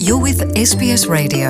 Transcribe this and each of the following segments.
You're with SBS Radio.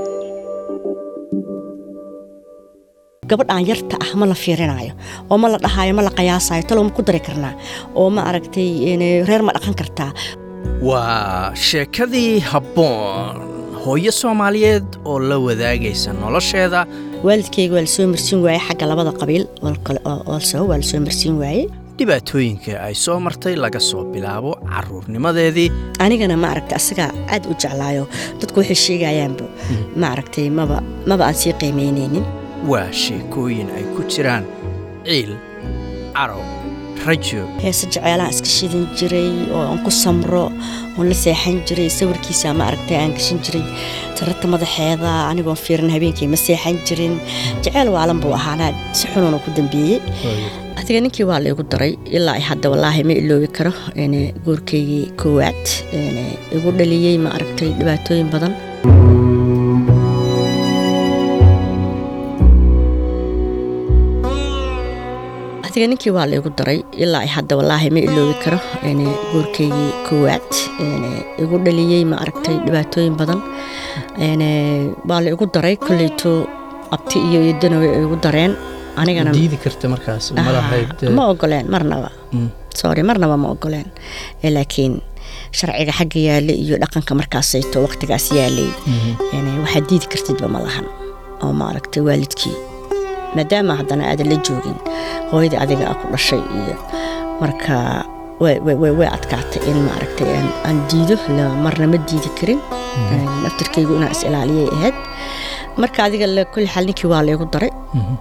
gabadhaan yarta ah ma la fiirinayo oo ma la dhahaayo ma la qiyaasayo talow ma ku dari karnaa oo ma aragtay reer ma dhaqan kartaa waa sheekadii habboon hooyo soomaaliyeed oo la wadaagaysa nolosheeda waalidkayga waa lasoo marsiin waaye xagga labada qabiil olso waa lasoo marsiin waaye dhibaatooyinka ay soo martay laga soo bilaabo carruurnimadeedii anigana ma aragtay asagaa aad u jeclaayo dadku waxay sheegayaanba ma aragtay maba maba aan sii qiimaynaynin waa sheekooyin ay ku jiraan ciil carow rajo heese jeceylaan iska shidan jiray oo aan ku samro oon la seexan jiray sawirkiisa ma aragtay aan gashan jiray tararta madaxeeda anigoon fiirin habeenkii ma seexan jirin jeceyl waalan buu ahaanaa si xunuuna ku dambeeyey adiga ninkii waa laygu daray ilaa ay hadda wallaahi ma iloobi karo goorkaygii koowaad igu dhaliyey ma aragtay dhibaatooyin badan adiga ninkii waa laygu daray ilaa ay hadda wallaahi ma iloobi karo goorkaygii koowaad igu dhaliyey ma aragtay dhibaatooyin badan waa la igu daray koleyto abti iyo idana way igu dareen anigana diidi karta markaas ma ogoleen marnaba sorry marnaba ma ogoleen laakiin sharciga xagga yaale iyo dhaqanka markaasayto waqtigaas yaalay waxaad diidi kartidba ma lahan oo ma aragtay waalidkii maadaama haddana aadan la joogin hooyadii adiga a ku dhashay iyo marka way adkaatay in ma aragtay aan diido marna ma diidi karin naftirkaygu inaan is ilaaliyay ahayd marka adiga kulli xal ninkii waa laygu daray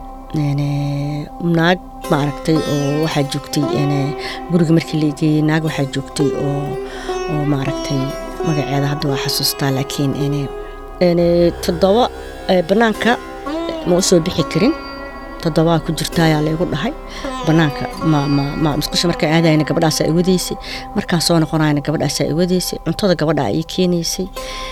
naag ma aragtay oo waxaa joogtay guriga markii la geeyey naag waxaa joogtay oo oo ma aragtay magaceeda hadda waa xasuustaa laakiin toddoba bannaanka ma u soo bixi karin toddobaa ku jirta ayaa laygu dhahay bannaanka ma musqusha markaan aadayna gabadhaasaa i wadaysay markaan soo noqonayna gabadhaasaa i wadaysay cuntada gabadhaa ii keenaysay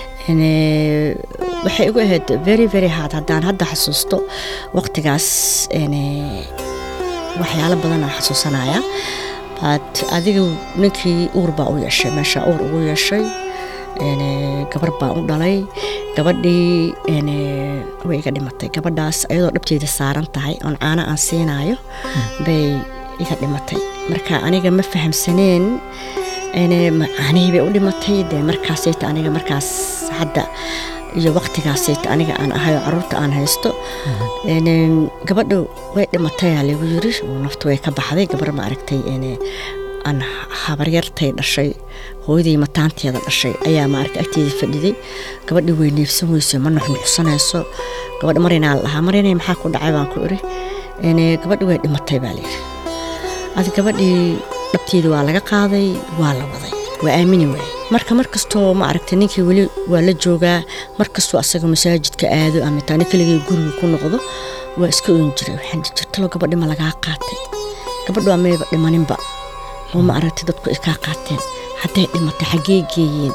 waxay igu ahayd very very hard haddaan hadda xasuusto waqtigaas waxyaalo badan aan xasuusanayaa bat adiga ninkii uur baa u yeeshay meeshaa uur ugu yeeshay gabar baa u dhalay gabadhii way iga dhimatay gabadhaas ayadoo dhabteeda saaran tahay oon caano aan siinaayo bay iga dhimatay marka aniga ma fahamsaneen caanihii bay u dhimatay dee markaasayta aniga markaas hadda iyo waqtigaasayta aniga aan ahayoo caruurta aan haysto gabadha way dhimatayaa lagu yiri naftu way ka baxday gabar ma aragtay aan habaryartay dhashay hooyadii mataanteeda dhashay ayaa maaragta agteeda fadhiday gabadhii way neefsan weyso ma nuxnuxsanayso gabadha marinaa la dhahaa marinay maxaa ku dhacay baan ku iri gabadhii way dhimatay baa layidhi adi gabadhii dhabteedii waa laga qaaday waa la waday waa aamini waaye marka markastoo ma aragtay ninkii weli waa la joogaa markastoo asaga masaajidka aado ama taani keligii guriga ku noqdo waa iska oon jiray waxaan jirtalo gabadhi ma lagaa qaatay gabadhu waa mayba dhimaninba oo ma aragtay dadku ay kaa qaateen hadday dhimatay xaggee geeyeen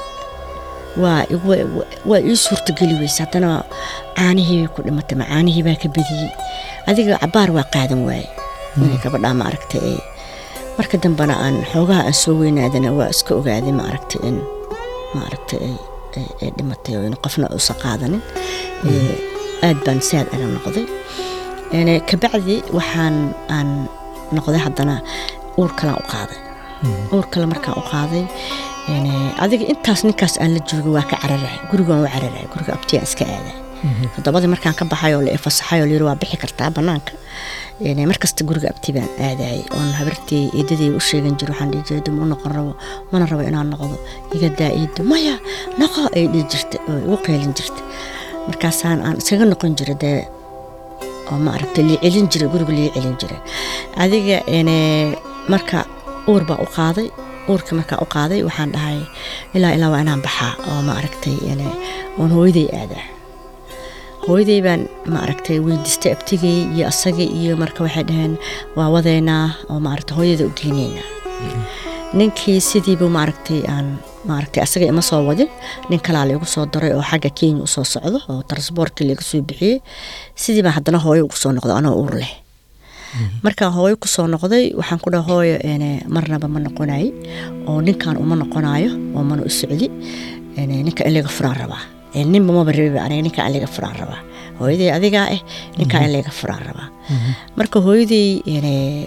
waa ii suurtageli weyse haddana caanihii bay ku dhimatay ma caanihii baa ka badiyey adiga cabaar waa qaadan waaye gabadhaa ma aragtay marka dambena aan xoogaha aan soo weynaadana waa iska ogaaday ma aragtay in ma aragtay ay dhimatay oo in qofna uusan qaadanin aad baan saad aga noqday kabacdi waxaan aan noqday haddana uur kalaan u qaaday uur kale markaan u qaaday adiga intaas ninkaas aan la joogay waa ka cararahay gurigaan u cararahay guriga abtiyaan iska aaday toddobadii markaan ka baxay oo la fasaxay oo layiri waa bixi kartaa bannaanka markasta guriga abti baan aadayay oon habartii eedadii u sheegan jiro waxaan dhihi jiray ma u noqon rabo mana rabo inaan noqdo iga daa eedo maya noqo ay dhihi jirta oo igu qeylin jirta markaasaan aan iskaga noqon jiray dee oo ma aragtay lii celin jiray guriga lii celin jiray adiga marka uur baa u qaaday uurkii markaa u qaaday waxaan dhahay ilaa ilaa waa inaan baxaa oo ma aragtay oon hooyaday aadaa hooyaday baan ma aragtay weydiistay abtigay iyo asagii iyo marka waxay dhaheen waa wadeynaa oo maaragtay hooyada u geyneynaa ninkii sidiibu maaragtay aan maaragtay asaga ima soo wadin nin kalaa laygu soo daray oo xagga kenya usoo socdo oo transboortkii laga soo bixiyey sidii baan haddana hooyo ugu soo noqdo anoo uur leh markaan hooyo kusoo noqday waxaan ku dhaha hooyo marnaba ma noqonay oo ninkan uma noqonayo oo mana u socdi een, ninka in laga furaan rabaa Een, ninba maba rabiba aniga ninka in laga furaan rabaa hooyaday adigaa ah ninka in laga furaan rabaa marka hooyaday een,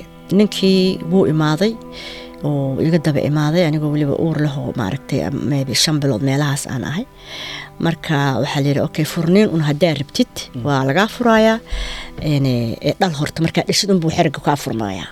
ninkii wuu imaaday oo iga daba imaaday anigoo weliba uur leh oo maaragtay maybe shan bilood meelahaas aan ahay marka waxaa la yidhi okay furniin un haddaa rabtid waa lagaa furayaa een, ee dhal horta markaa dhishid unbuu xeriga kaa furmayaa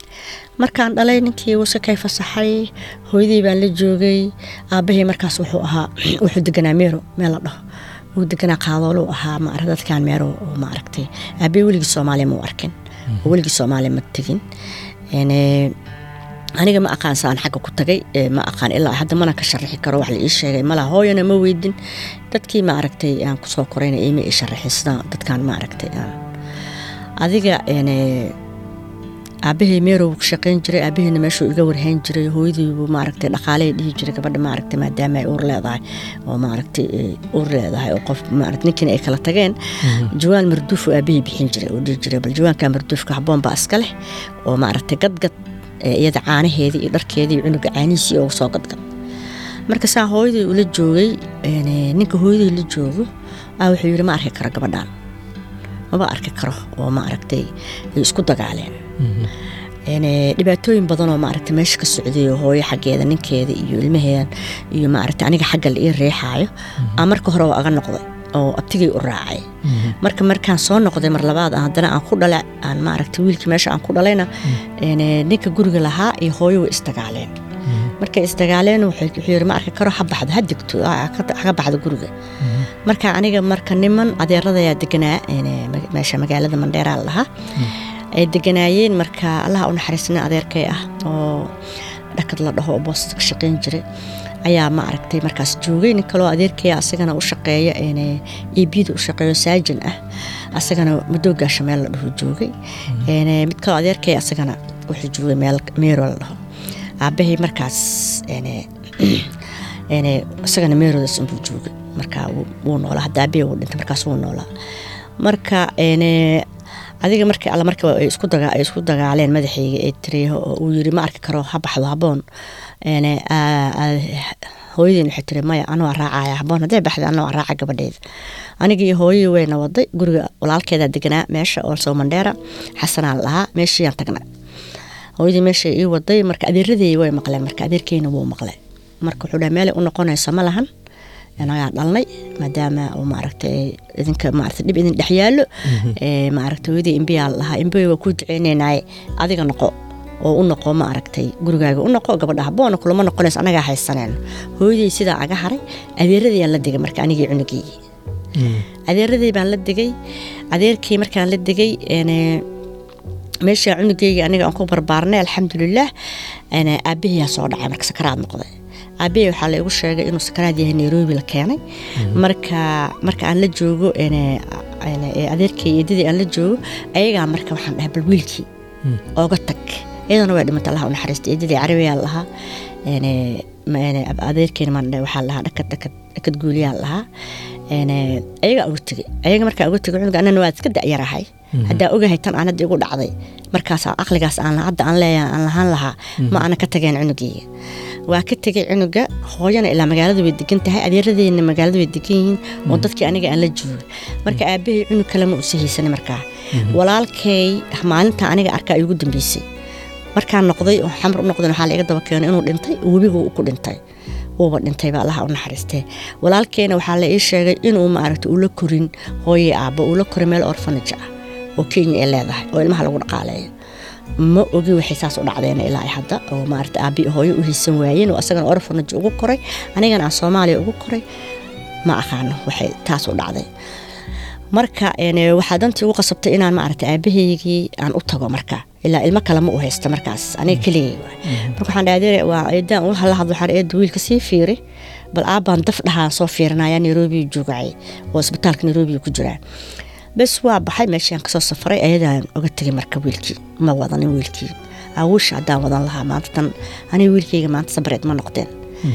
markaan dhalay ninkii wuse kay fasaxay hooyadii baan la joogay aabahii markaas wuxuu ahaa wuxuu deganaa meero meel la dhaho wuu deganaa qaadooluu ahaa ma dadkaan meero oo maaragtay aabahii weligii soomaaliya mau arkin oo weligii soomaaliya ma tegin Een, ee, aniga ma aqaan saan xagga ku tagay ee, ma aqaan ilaa hadda mana ka sharaxi karo wax la ii sheegay malaha hooyana ma weydin dadkii ma aragtay aan kusoo korayna iima ii sharaxin sidaan dadkaan ma aragtay aan adiga een, ee, aabahey meerow ku shaqayn jiray aabaheyna meeshuu iga warhayn jiray hooyadiibuu maaragtay dhaqaaley dhihi jiray gabadha maaragtay maadaama ay uur leedahay oo maaragtay ay uur leedahay oo qof maaragtay ninkiina ay kala tageen jawaan marduuf oo aabahey bixin jiray oo dhihi jiray bal jawaanka marduufka habboon baa iska leh oo maaragtay gadgad ee iyada caanaheedii iyo dharkeedii iyo cunuga caanihiisii oo soo gadgad marka saa hooyadii ula joogay een, ee, ninka hooyadii la joogo aa wuxuu yidhi ma arki karo gabadhaan maba arki karo oo maaragtay ay isku dagaaleen Een, ee, dhibaatooyin badan oo maaragtay meesha ka socday oo hooyo xaggeeda ninkeeda iyo ilmaheedan iyo maaragtay aniga xagga la ii riixaayo aan marka hore aga noqday oo abtigay u raacay marka markaan soo noqday mar labaad aan haddana aan ku dhala aan maaragtay wiilkii meesha aan ku dhalayna een, ee, ninka guriga lahaa iyo hooyo way isdagaaleen markay isdagaaleen wuxuu wuxuu yidhi ma arki karo ha baxdo ha degto ha ka- ha ka baxdo guriga marka aniga marka niman adeeradayaa deganaa een, ee, ma- meesha magaalada mandheeraa la lahaa ay deganaayeen marka allaha u naxariisna adeerkay ah oo dhakad la dhaho oo boostada ka shaqayn jiray ayaa ma aragtay markaas joogay nin kaloo adeerkay asagana u shaqeeya een, ebida u shaqeeyo saajin ah asagana madoogaasha meel la dhaho joogay Een, mid kaloo adeerkay asagana wuxuu joogay meel meero la dhaho aabahay markaas een, een, isagana meeroodaas unbuu joogay marka wuu- wuu noolaa hadda aabahey wuu dhintay markaas wuu noolaa marka een, adiga markii alla marka ay isku daga ay isku dagaaleen madaxayga ee tiriyo oo uu yiri ma arki karo ha baxdo haboon een aa- aa- hooyadeen waxay tiri maya anoo raacaya haboon hadday baxda anoo raaca gabadheeda aniga iyo hooyadii wayna waday guriga walaalkeeda deganaa meesha oo soo mandheera xasanaan lahaa meeshiiyaan tagnay hooyadii meesha ii waday marka adeeradey way maqleen marka adeerkeyna wuu maqlay marka wuxuu dhaha meelay u noqonayso ma lahan anagaa dhalnay maadaama uu maaragtay idinka maaragtay dhib idin dhex yaallo ee maaragtay hooyadii imbiyaa lahaa imbiya waa kuu duceynaynaay adiga noqo oo u noqo ma aragtay gurigaaga u noqo gabadha haboona kulama noqonayso anagaa haysaneen hooyadii sidaa aga haray adeeradayaan la digay marka anigii cunugeygii adeeradii baan la digay adeerkii markaan la digay een, meesha cunugeyga aniga aan ku barbaarnay alxamdulilah een, aabahiyaa soo dhacay marka sakaraad noqday aabahey waxaa la igu sheegay inuu sakaraad yahay nairobi la keenay marka marka aan la joogo een, een, ee adeerkay iyo eedadii aan la joogo ayagaa marka waxaan dhahay bal wiilkii ooga tag iyadana way dhimata allaha u naxariista eedadii carabiyaa lahaa een, ma- een, adeerkeena maan dhahay waxaa lahaa dhakad dhakad dhakad guuliyaa lahaa een, ayagaa uga tegay ayaga markaa uga tegay cunuga anana waa iska da'yarahay haddaa ogahay tan aan hadda igu dhacday markaas aqligaas aan hadda aan leeyahay aan lahaan lahaa ma ana ka tageen cunugeyga waa ka tegay cunuga hooyana ilaa magaalada way degan tahay adeeradeena magaalada way degan yihiin oo dadkii aniga aan la joogay marka aabahey cunug kale ma usi haysanin markaa walaalkay maalinta aniga arkaa igu dambeysay markaan noqday oo xamar u noqday waxaa la iga daba keenay inuu dhintay webigu ku dhintay wuuba dhintay baa allaha u naxariistee walaalkeena waxaa la ii sheegay inuu maaragta ula korin hooye aabbo ula korin meel orfanage ah oo kenya ay leedahay oo ilmaha lagu dhaqaaleeyo ma ogi waxay saas u dhacdeen ilaa ay hadda oo maaragta aabbi hooyo u haysan waayeen oo asagana orfanage ugu koray anigana aan soomaaliya ugu koray ma aqaano waxay taas u dhacday marka een, waxaa dantii ugu qasabtay inaan maaragta aabahaygii aan u tago marka ilaa ilmo kale ma u haysta markaas aniga keligay waay marka waxaan dhahay waa eedaan ula hadla hadlo waxaan eeda wiilka sii fiiri bal aabbaan daf dhahaan soo fiirinaya nairobi joogacay oo isbitaalka nairobi ku jiraa bes waa baxay meeshaan kasoo safaray ayadaan oga tegay marka wiilkii ma wadanin wiilkii awuusha haddaan wadan lahaa maanta tan aniga wiilkayga maanta sabreed ma noqdeen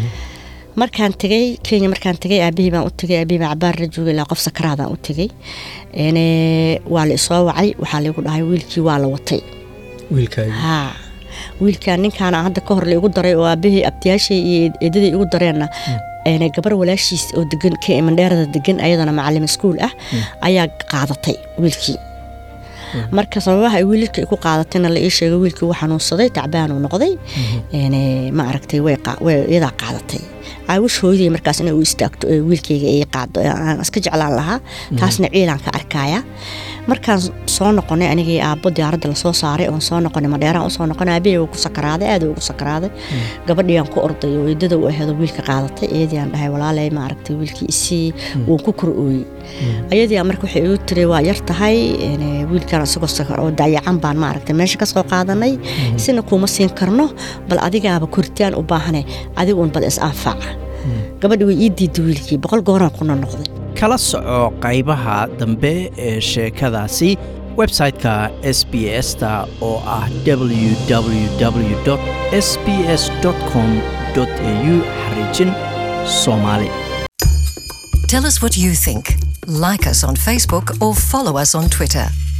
markaan tegay kenya markaan tegay aabihii baan u tegay aabihii baan cabaar la joogay ilaa qof sakaraadaan u tegay een, waa la isoo wacay waxaa laigu dhahay wiilkii waa la watay wiilkaagi haa wiilkaan ninkaana hadda ka hor la igu daray oo aabahii abtiyaashay iyo eedadii igu dareenna een, gabar walaashiis oo degan ka mandheerada degan ayadana macalin iskuul ah ayaa qaadatay wiilkii marka sababaha ay wiilka ay ku qaadatayna la ii sheegay wiilkii wuu xanuunsaday tacbaanuu noqday een, ma aragtay way qa- way- iyadaa qaadatay caawish hooyaday markaas inay u istaagto ee wiilkayga ay qaado ee aan iska jeclaan lahaa taasna ciilaan ka arkaya markaan soo noqonay anigii aabbo diyaaradda lasoo saaray oon soo noqonay madheeraan usoo noqonay aabihii wuu ku sakaraaday aad ugu sakaraaday gabadhiiyaan ku orday oo eedada u aheedo wiilka qaadatay iyadii aan dhahay walaalay ma aragtay wiilkii isii wuu ku kor ooyey ayadii aan marka waxay igu tiri waa yar tahay een, wiilkan isagoo sakar oo dayacan baan ma aragtay meesha ka soo qaadanay sina kuma siin karno bal adigaaba koritaan u baahane adiguun bal is anfaca gabadhi way ii diiday wiilkii boqol gooraan kuna noqday kala soco qaybaha dambe ee sheekadaasi website-ka s b s-ta oo ah www s b s com au xariijin soomaali Tell us what you think. Like us on Facebook or follow us on Twitter.